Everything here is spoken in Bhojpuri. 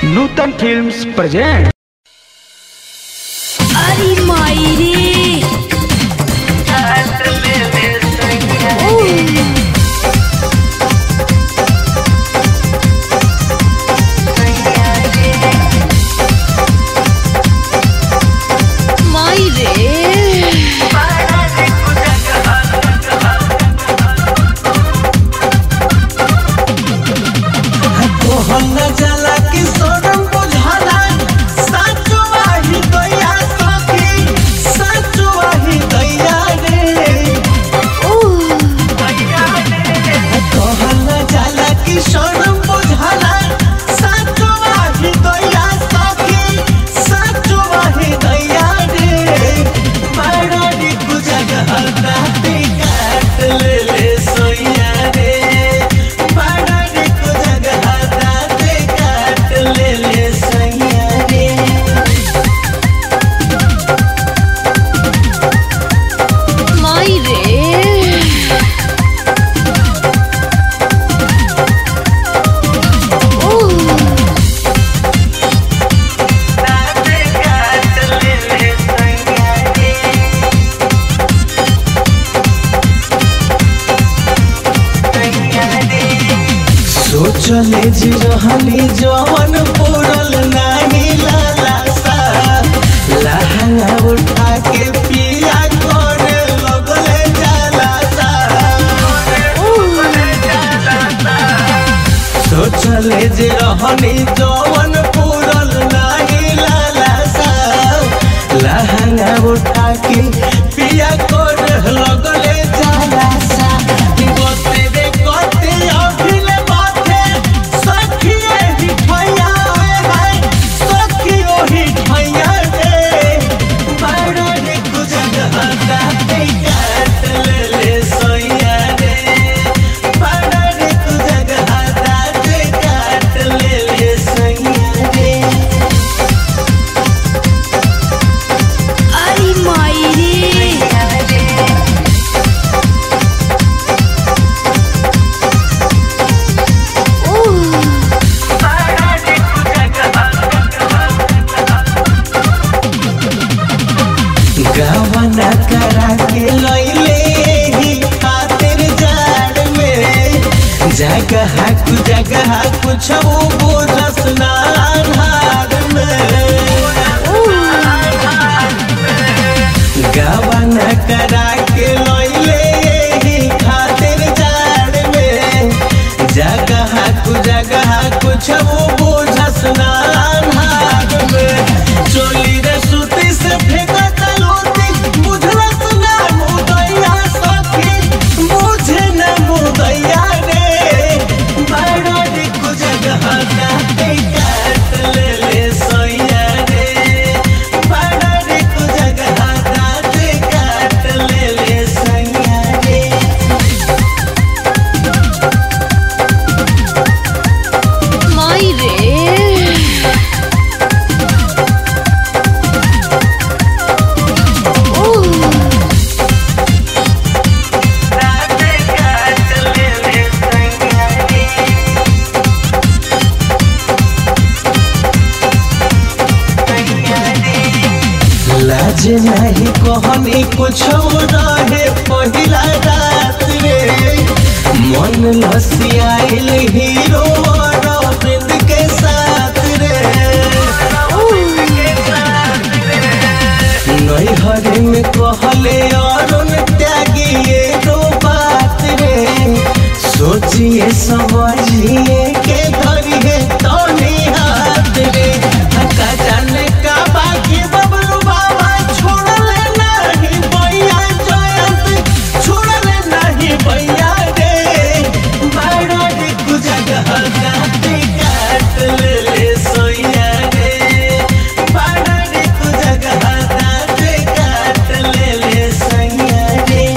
नूतन फिल्म्स प्रेजेंट अरे मायरे मायरे तोहन जाला कि सोनम बुझाला साचो आही दैया सखी साचो आही दैया रे तोहन जाला कि सोनम बुझाला साचो आही दैया सखी साचो आही दैया रे मारडी गुजग हल्दा काट ले ले सोइया रे मारडी गुजग हल्दा काट ले ले सोइया रे मायरे सोचले जी रहनी जवन पूरल नाही लाला सा लहंगा उठा के पिया करे लगले जाला सा सोचले जी रहनी जवन पूरल नाही लाला सा लहंगा उठा के पिया करे लगले जाला सा गोते रे गोते अभिले माथे सखिए ही ठैया है सखियो ही ठैया रे बाड़ा रे गुजर हटा पे काट ले ले सोइया रे बाड़ा रे गुजर हटा पे काट ले ले सोइया रे अरे मायरे गवना करा के लैले ही खातिर जाड़ में जगह कु जगह कुछ बुझस ना आधार में गवना करा के लैले ही खातिर जाड़ में जगह कु जगह कुछ बुझस ना आधार में चोली रे सुती से फेंकत लोती बुझलस ना मुदैया सखी बुझे ना मुदैया रे बड़ा रे कु जगह काटे काट ले ले सोइया रे बड़ा रे कु जगह काटे काट ले ले सोइया रे मायरे लाज नहीं कहनी कुछ रहे पहिला रात रे मन लसियाइल हीरो अरविंद के साथ रे नैहर में कहले अरुण त्यागी ये दो बात रे सोचिए समझिए